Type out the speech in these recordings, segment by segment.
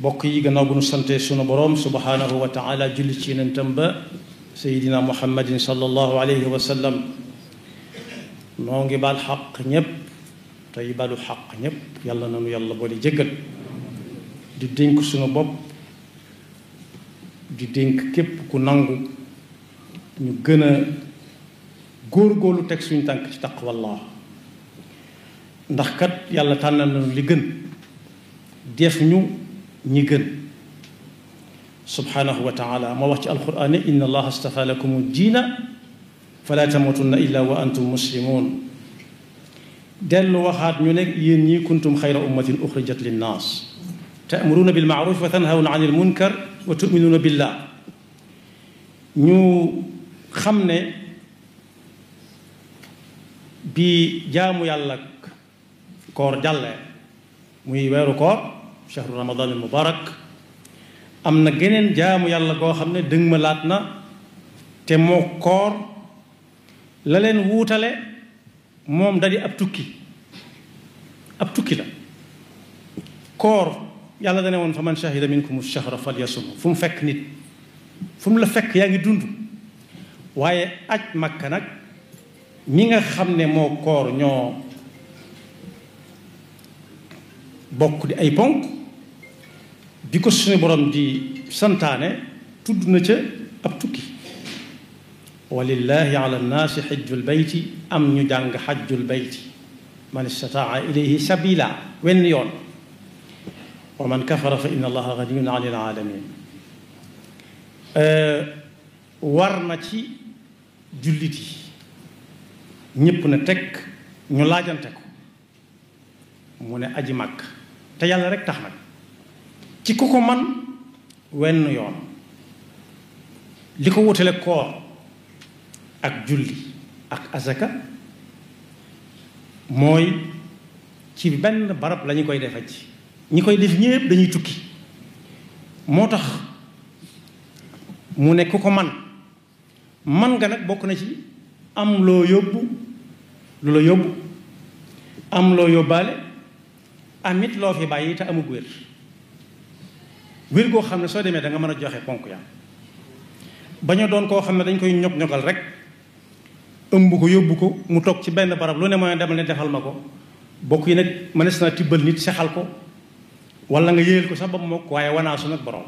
bokk yi gannaaw bu nu sante sunu boroom subhanahu wa taala julli ci yenentam ba sayidina muhammadin sallallahu alayhi wa sallam noo ngi baal xaq ñépp tey balu xaq ñépp yàlla nanu yàlla boole jéggal di dénk sunu bopp di dénk képp ku nangu ñu gën a góor-góorlu teg suñu tànk ci taqwallah ndax kat yàlla tànnal nañu li gën def ñu ñi gën subhanahu wa taala moo wax ci alquran ne inna allaha astafa lakum diina fala tamutunna illa wa antum muslimun dellu waxaat ñu ne yéen ñii kuntum xayra ummatin uxrijat linnaas ta'muruna bil ma'ruf wa tanhawna anil munkar wa tu'minuna billah ñu xam ne bi jaamu yàlla koor jàllee muy weeru koor shahru ramadan al mubarak am na geneen jaamu yàlla goo xam ne dëng ma laat na te moo koor la leen wuutale moom da di ab tukki ab tukki la koor yàlla dane woon fa man shahida minkum shahra falyasum fu mu fekk nit fu mu la fekk yaa ngi dund waaye aj makka nag ñi nga xam ne moo koor ñoo bokk di ay ponk bi ko suñu borom di santaane tudd na ca ab tukki walillahi ala nnaasi xajjul bayti am ñu jàng xajjul bayti man istataa ilayhi sabila wenn yoon wa man kafara fa inna allaha ganiyun an il alamin war na ci jullit yi ñépp na teg ñu laajante ko mu ne aji màkk te yàlla rek tax nag ci ku ko man wenn yoon li ko wutale koor ak julli ak azaka mooy ci benn barab lañu koy defe ci ñi koy def ñépp dañuy tukki moo tax mu ne ku ko man man nga nag bokk na ci am loo yóbbu lu la yóbbu am loo yóbbaale amit loo fi bàyyi te amug wér wér goo xam ne soo demee da nga mën a joxe ponk ya baña doon koo xam ne dañ koy ñog ñogal rek ëmb ko yóbbu ko mu toog ci benn barab lu ne mooy demal ne defal ma ko bokk yi nag mënees naa tibbal nit sexal ko wala nga yéyal ko sax ba mu mokk waaye wanaasu nag borom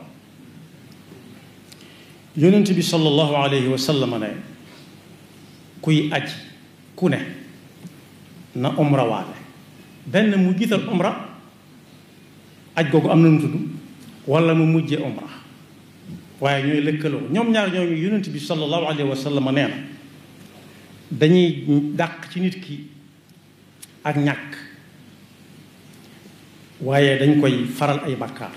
yonent bi sallallahu alayhi wa sallam ne kuy aj ku ne na umra waale benn mu jiital umra aj googu am na nu tudd wala mu mujje umra waaye ñooy lëkkaloo ñoom ñaar ñooñu yonent bi sallallahu alayhi wa sallam nee na dañuy dàq ci nit ki ak ñàkk waaye dañ koy faral ay bakkaar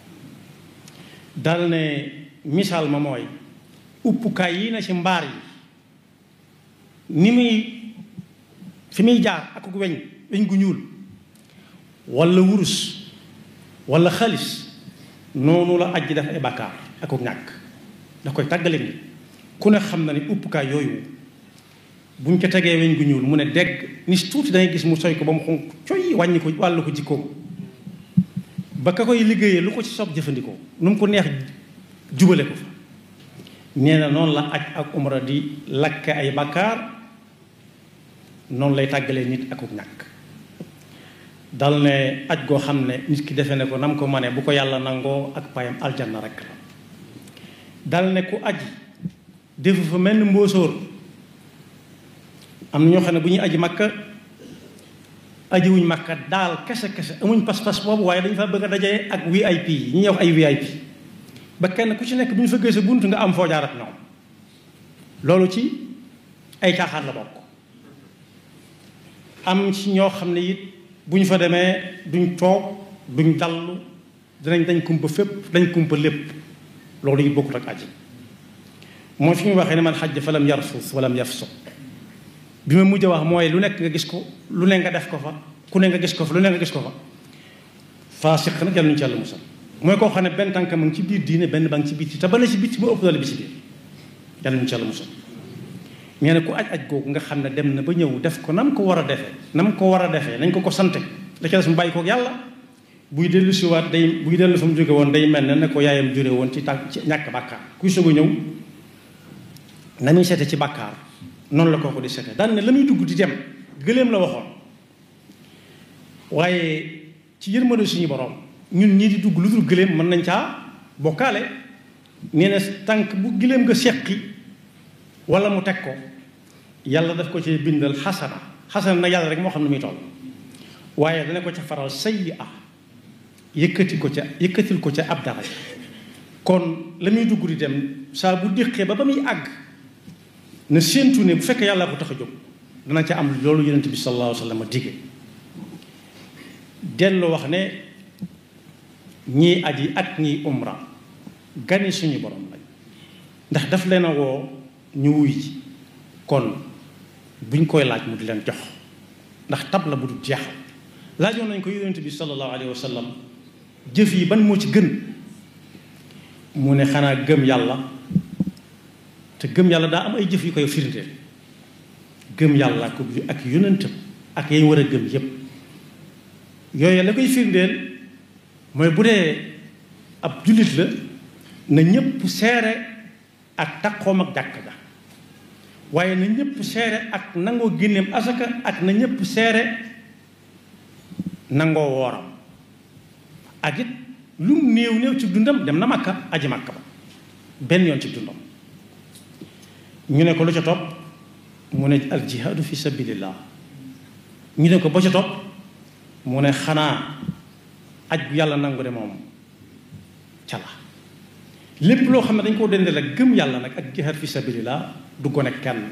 dal ne misaal ma mooy uppukaay yi na ci mbaar yi ni muy fi muy jaar ak weñ weñ gu ñuul wala wurus wala xaalis noonu la aj ji def ay bakkaar ak ñàkk da koy tàggale ni ku ne xam na ne uppukaay yooyu buñ ko tegee weñ gu ñuul mu ne dégg ni tuuti dangay gis mu soy ko ba mu xonq coy wàññi ko wàllu ko jikkoom ba ka koy liggéeyee lu ko ci sob jëfandikoo nu mu ko neex jubale ko fa nee na noonu la aj ak umra di lakke ay bakkaar noonu lay tàggalee nit akuk ñàkk dal ne aj goo xam ne nit ki defe ne ko nam ko mane bu ko yàlla nangoo ak payam aljanna rek la dal ne ku aji defu fa mel ni mbóosóor am na ñoo xam ne bu ñuy aji makka aji wuñ makka daal kese kese amuñ pas-pas boobu waaye dañu fa bëgg a dajee ak VIP yi ñi ñuy wax ay VIP ba kenn ku ci nekk bu ñu fa gëstoo bunt nga am foo jaar ak ñoom loolu ci ay caaxaan la bokk am ci ñoo xam ne it bu ñu fa demee duñ toog duñ dallu dinañ dañ kumpa fépp dañ kumpa lépp loolu it bokkut ak aji mooy fi ñu waxee ne man xajj fa lam yarfus walam yafsuq bi ma mujj wax mooy lu nekk nga gis ko lu ne nga def ko fa ku ne nga gis ko fa lu ne nga gis ko fa faasiq nag yàlla ñu ci yàlla musal mooy koo xam ne benn tànk mu ngi ci biir diine benn ba ngi ci bitti te ba ne ci bitti moo ëpp doole bi ci biir yàlla ñu ci yàlla musal nee na ku aj aj googu nga xam ne dem na ba ñëw def ko nam ko war a defee nam ko war a defee nañ ko ko sante la ca des mu bàyyi koog yàlla buy dellu si waat day buy dellu fa mu jóge woon day mel ne ne ko yaayam jure woon ci tànk ci ñàkk bàkkaar kuy soog a ñëw na muy seete ci bàkkaar noonu la kooku di seete daan ne la muy dugg di dem gëléem la waxoon waaye ci yërmande suñu borom ñun ñii di dugg lu dul gëléem mën nañ caa bokkaale nee na tànk bu gëléem nga seqi wala mu teg ko yàlla daf ko ci bindal xasana xasana nag yàlla rek moo xam ne muy toll waaye dana ko ca faral sayyi a yëkkati ko ca yëkkatil ko ca ab daraja kon la muy dugg di dem saa bu déqee ba ba muy àgg na séentu ne bu fekkee yàlla ko tax a jóg dana ca am loolu yonent bi sallallahu alayhi wa sallam dige dellu wax ne ñii aji ak ñii umra gani suñu borom lañ ndax daf leen a woo ñu wuy ji kon buñ koy laaj mu di leen jox ndax tab la bu du jeexal laajoon nañ ko yonent bi sallallahu alayhi wa sallam jëf yi ban moo ci gën mu ne xanaa gëm yàlla te gëm yàlla daa am ay jëf yu koy firndeel gëm yàlla ko ak yonentam ak yañ war a gëm yépp yooyu la koy firndeel mooy bu dee ab jullit la na ñëpp seere ak taqoom ak jàkk ga waaye na ñëpp seere ak nangoo génneem asaka ak na ñëpp seere nangoo wooram ak it lu mu néew néew ci dundam dem na makka aji makka ba benn yoon ci dundam ñu ne ko lu ca topp mu ne al jihaadu fi sabilillah ñu ne ko ba ca topp mu ne xanaa aj bu yàlla nangu de moom ca la lépp loo xam ne dañ koo dendeel ak gëm yàlla nag ak jihaad fi sabilillah du gone kenn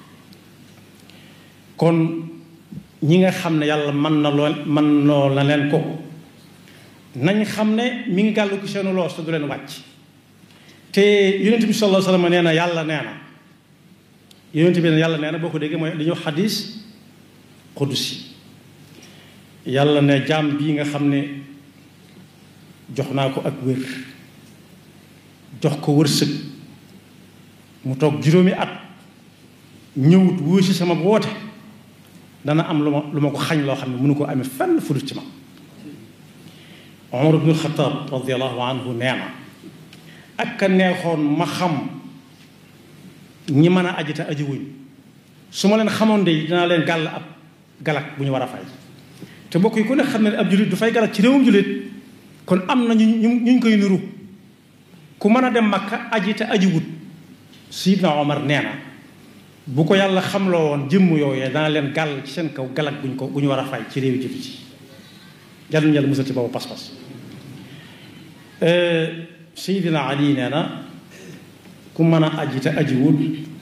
kon ñi nga xam ne yàlla mën na lool mën noo la leen ko nañ xam ne mi ngi gàllu ko seenu loos te du leen wàcc te yonent bi sallallahu alayhi wasallam nee na yàlla nee na yonent bi ne yàlla nee na boo ko déggee mooy li ñuy wax xadis qudusi yàlla ne jaam bii nga xam ne jox naa ko ak wér jox ko wërsëg mu toog juróomi at ñëwut wóo si sama woote dana am lu ma lu ma ko xañ loo xam ne mënu ko amee fenn fu dul ci ma Umar ibn Xataab radiallahu anhu nee na ak ka neexoon ma xam ñi mën a aji te aji wuñ su ma leen xamoon de dinaa leen gàll ab galak bu ñu war a fay te mbokk yi ku ne xam ne ab jullit du fay galak ci réewum jullit kon am na ñu ñu ñu koy niru ku mën a dem Makka aji te aji wut Sidna Omar nee na bu ko yàlla xamloo woon jëmm yooyee dana leen gàll ci seen kaw galak buñ ko bu ñu war a fay ci réewi jullit yi yàlla ñu yàlla musal ci boobu pas-pas Seydina Ali nee na ku mën a aji te aji wut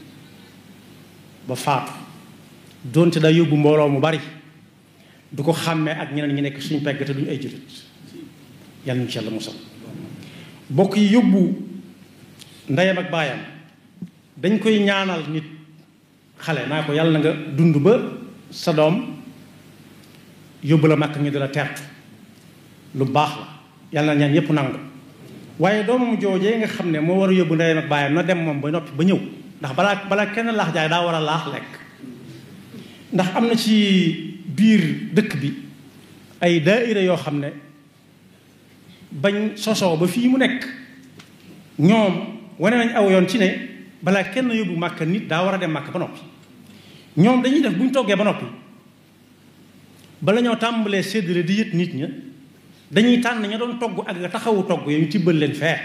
ba faatu doonte daa yóbbu mbooloo mu bari du ko xàmmee ak ñeneen ñi nekk suñ pegg te duñu ay jullit yàlla ñu ci yàlla musal bokk yi yóbbu ndeyam ak baayam dañ koy ñaanal nit xale naa ko yàlla na nga dund ba sa doom yóbbu la màkk ñu di la tertu lu baax la yàlla na ñaan yépp nangu waaye doomam joojee nga xam ne moo war a yóbbu ndeyam ak baayam na dem moom ba noppi ba ñëw ndax balaa balaa kenn laax jaay daa war a laax lekk ndax am na ci biir dëkk bi ay daaira yoo xam ne bañ sosoo ba fii mu nekk ñoom wane nañ aw yoon ci ne balaa kenn yóbbu màkk nit daa war a dem màkk ba noppi ñoom dañuy def bu ñu toggee ba noppi bala ñoo tàmbalee séddale di yët nit ña dañuy tànn ña doon togg ak nga taxawu togg yooyu ñu tibbal leen fee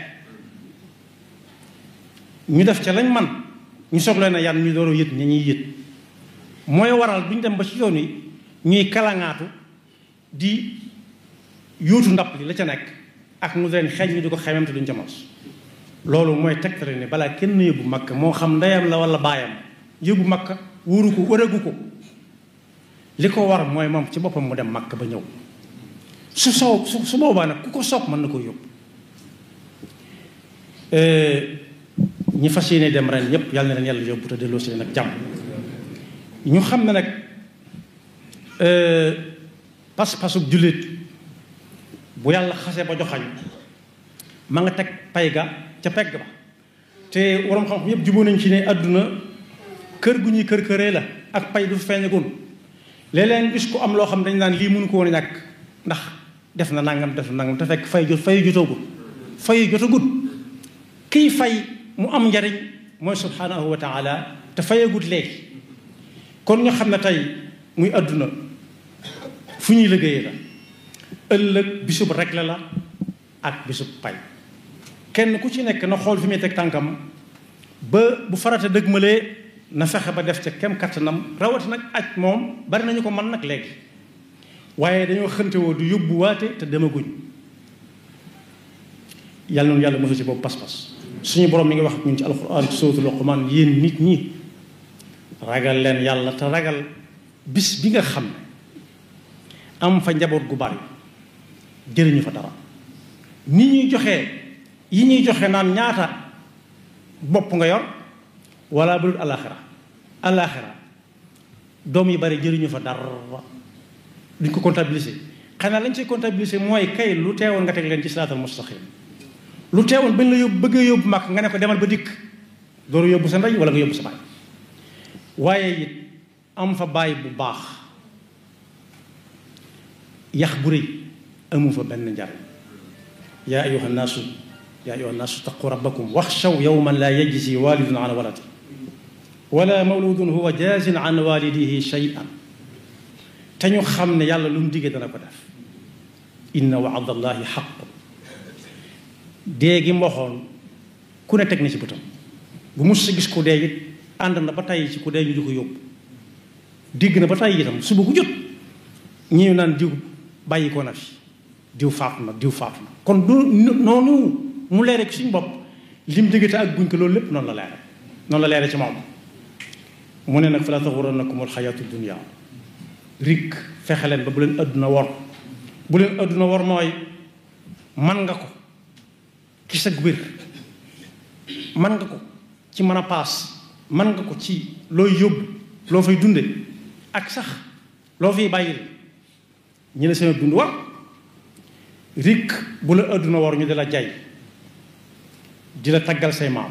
ñu def ca lañ man ñu soog leen a yan ñu door a yët ña ñuy yët mooy waral duñ dem ba ci yoon yi ñuy kalaŋaatu di yóotu ndab li la ca nekk ak nu leen xeeñ ñu di ko xemem te duñ ca mos loolu mooy tegtale ne balaa kenn yóbbu makka moo xam ndeyam la wala baayam yóbbu makka wóoru ko wëragu ko li ko war mooy moom ci boppam mu dem makka ba ñëw su soow su su boobaa nag ku ko soob mën na ko yóbbu ñi fas yéene dem ren yépp yàlla na leen yàlla yóbbu te delloo si leen ak jàmm ñu xam ne nag pas-pasub jullit bu yàlla xase ba joxañ ma nga teg pay ga ca pegg ba te waroom xam-xam yépp juboo nañ ci ne àdduna kër gu ñuy kër këree la ak pay du feeñagun léeg-léeg gis ko am loo xam dañ naan lii mënu ko woon a ñàkk ndax def na nangam def na nangam te fekk fay jot fay jotoogut fay jotagut kiy fay mu am njariñ mooy subhanahu wa taala te fayagut léegi kon ñu xam ne tey muy àdduna fu ñuy liggéeyee la ëllëg bisub regle la ak bisub pay kenn ku ci nekk na xool fi muy teg tànkam ba bu farata dëgmalee na fexe ba def ca kem kattanam rawati nag aj moom bari nañu ko mën nag léegi waaye dañoo xëntewoo du yóbbuwaate te demaguñ yàlla noonu yàlla mosu ci boobu pas-pas suñu borom mi ngi wax ak ñun ci alquran ci suratul luqman yéen nit ñi ragal leen yàlla te ragal bis bi nga xam ne am fa njaboot gu bari jëriñu fa dara ni ñuy joxee yi ñuy joxe naan ñaata bopp nga yor wala bu dul alaxira alaxira doom yi bari jëriñu fa dara duñ ko comptabiliser xanaa lañ ciy comptabiliser mooy kay lu teewoon nga teg leen ci siraatal mustaqim lu teewoon bañ la yóbbu bëggee yóbbu mag nga ne ko demal ba dikk dooru yóbbu sa ndey wala nga yóbbu sa baay waaye it am fa baay bu baax yax bu rëy amu fa benn njariñ yaa ayuha nnaasu yaa ayuha nnaasu taqu rabbakum waxshaw yawman laa yajzi walidun an waladi wala mawludun huwa jaazin an walidihi shay'an te ñu xam ne yàlla lu mu diggee dana ko def inna waada allahi xaq dee gi mboxoon ku ne teg na ci bëtam bu mus sa gis ku dee it ànd na ba tàyyi ci ku dee ñu di ko yóbbu digg na ba tàyyi itam suba ku jot ñi naan diw bàyyi ko na fi diw faatu na diw faatu na kon du noonu mu leere ci suñu bopp lim diggante ak guñ ko loolu lépp noonu la leere noonu la leere ci moom mu ne nag fa la taxurannakum alxayaatu dunia rik fexe leen ba bu leen adduna wor bu leen adduna wor mooy man nga ko ci sa wér man nga ko ci mën a paas man nga ko ci looy yóbbu loo fay dunde ak sax loo fiy bàyyil ñi la seen dund war rik bu la adduna war ñu di la jay di la taggal say maam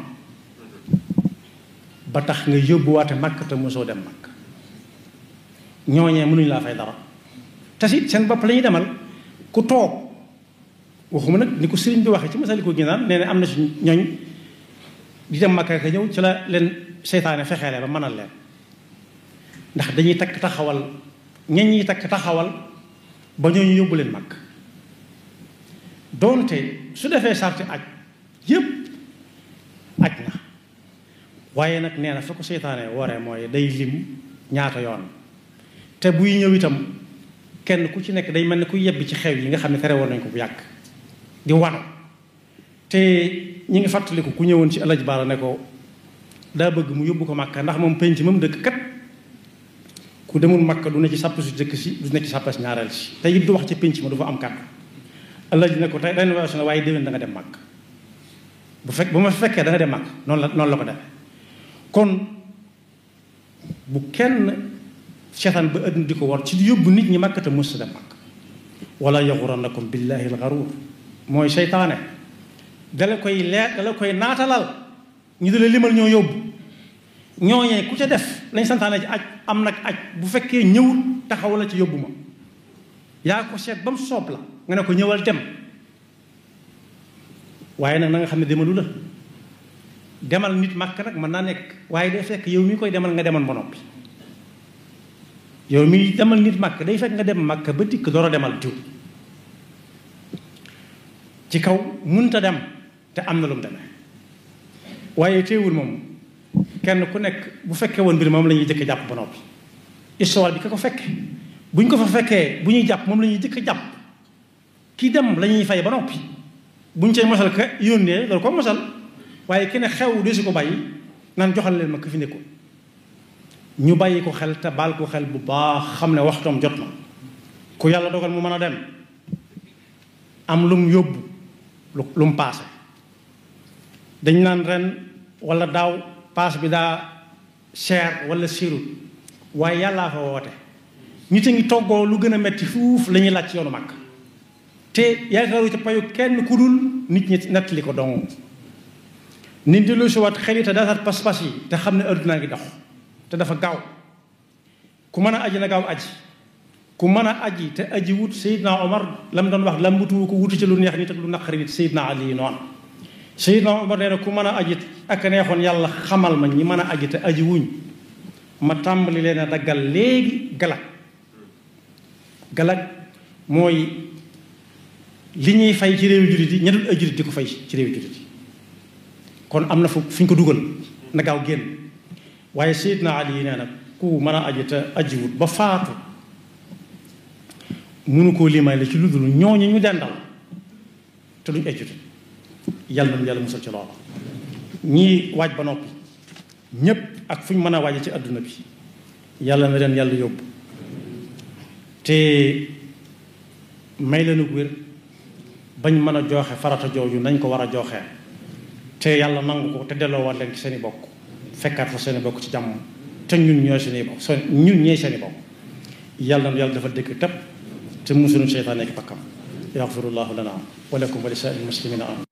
ba tax nga yóbbuwaate màkk te mosoo dem màkk ñooñee mënuñu laa fay dara te si seen bopp la ñuy demal ku toog waxuma nag ni ko sëriñ bi waxee ci masali ko ginaan nee na am na si ñooñ di dem màkk ka ñëw ci la leen seytaane fexeele ba mënal leen ndax dañuy takk taxawal ñañ ñi takk taxawal ba ñooñu yóbbu leen màkk doonte su defee sarti aj yépp aj na waaye nag nee na fa ko seytaane waree mooy day lim ñaata yoon te buy ñëw itam kenn ku ci nekk day mel ne ku yebbi ci xew yi nga xam ne tere woon nañ ko bu yàgg di wano te ñi ngi fàttaliku ku ñëwoon ci alaj baara ne ko daa bëgg mu yóbbu ko màkka ndax moom penc moom dëkk kat ku demul màkka du ne ci sàpp si dëkk si du ne ci sàppas ñaareel si te it du wax ci penc ma du fa am kàddu alaj ne ko tey rénovation waaye déwén da nga dem màkk bu fekk bu ma fekkee da nga dem màkk noonu la noonu la ko defee kon bu kenn seetaan ba ëdduna di ko war ci di yóbbu nit ñi màkk te mës dem màkk wala yaxurannakum billahi alxaruur mooy seytaane dala koy leer dala koy naatalal ñu di la limal ñoo yóbbu ñooñee ku ca def lañ santaane ci aj am nag aj bu fekkee ñëwul taxaw la ci yóbbu ma yaa ko seet ba mu soob la nga ne ko ñëwal dem waaye nag na nga xam ne demalu la demal nit màkk nag mën naa nekk waaye day fekk yow mi koy demal nga demal ba noppi yow mi demal nit màkk day fekk nga dem màkk ba dikk door a demal diw ci kaw munta dem te am na lu mu demee waaye teewul moom kenn ku nekk bu fekkee woon mbir moom la ñuy jëkk jàpp ba noppi histoire bi ka ko fekke bu ñu ko fa fekkee bu ñuy jàpp moom la ñuy jëkk jàpp kii dem la ñuy fay ba noppi bu ñu cay mosal ka yónnee loolu ko mosal waaye ki ne xew de su ko bàyyi naan joxal leen ma ko fi nekkoon ñu bàyyi ko xel te baal ko xel bu baax xam ne waxtoom jot na ku yàlla dogal mu mën a dem am lu mu yóbbu lu mu paase dañ naan ren wala daaw paas bi daa cher wala sirut waaye yàllaa fa woote nit a ngi toggoo lu gën a metti fuuf la ñuy laaj ci yoonu mag te yaakaaru ci payu kenn ku dul nit ñi nettali ko dong nit di lu si waat xel yi te daataat pas-pas yi te xam ne addunaa ngi dox te dafa gaaw ku mën a aji na gaaw aji ku mën a aji te aji wut Seydina Omar la mu doon wax lambutuwu ko wutu ci lu neex nit ak lu naqari nit Seydina Ali noonu Seydina Omar nee na ku mën a aji ak neexoon yàlla xamal ma ñi mën a aji te aji wuñ ma tàmbali leen a daggal léegi galak galak mooy li ñuy fay ci réewi jullit yi ña dul ay jullit di ko fay ci réewi jullit yi kon am na fu fi ñu ko dugal na gaaw génn waaye Seydina Ali nee na ku mën a aji te ajiwut ba faatu munu koo limaay la ci lu dul ñooñu ñu dendal te duñ ay jullit yàlla na yàlla musal ci loolu ñii waaj ba noppi ñépp ak fu ñu mën a waaje ci àdduna bi yàlla na leen yàlla yóbbu te may leen wér bañ mën a jooxe farata jooju nañ ko war a jooxee te yàlla nangu ko te delloowaat leen ci seen i bokk fekkaat fa seen i bokk ci jàmm te ñun ñooy seen i bokk seen ñun ñooy seen i bokk yàlla na yàlla dafa dëkk tepp te musunu seytaan nekk bakkam yaxfirullahu lana wa lakum wa li saa'il muslimina amin